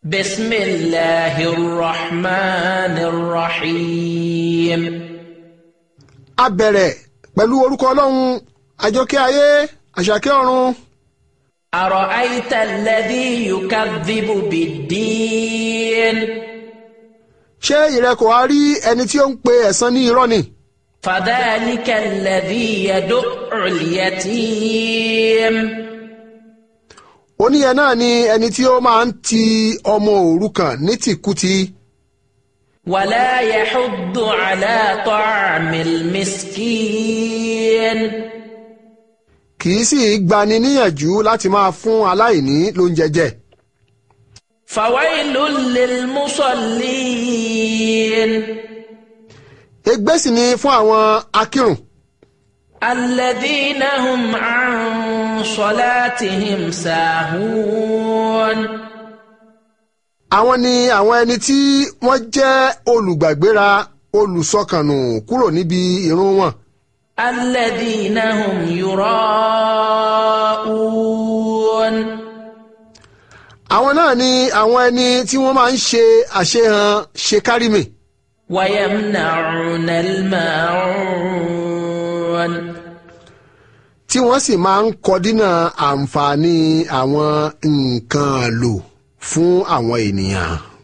بسم الله الرحمن الرحيم a bẹ̀rẹ̀ pẹ̀lú orúkọ ọlọ́run àjọkẹ́ ayé àṣàkẹ́ ọ̀run أرأيت الذي يكذب بالدين ṣé ìrẹ kò wá rí ẹni tí ó ń pe ẹ̀san ní irọ́ ni فذلك الذي يدع اليتيم oníyẹn náà ni ẹni tí ó máa ń ti ọmọ òrukàn ní tìkútì ولا يحض على طعم المسكين kì í sì gbani níyànjú láti máa fún aláìní lóúnjẹ jẹ فويل للمصلين ègbé sì ni fún àwọn akírun الذين هم عن صلاتهم ساهون àwọn ni àwọn ẹni tí wọ́n jẹ́ olùgbàgbéra olùsọkànnù kúrò níbi ìrun wọn الذين هم يراءون àwọn náà ni àwọn ẹni tí wọ́n máa ń ṣe àṣehàn ṣe kárìmì ويمنعون الماعون tí wọ́n sì máa ń kọdínà àǹfààní àwọn nǹkan lò fún àwọn ènìyàn.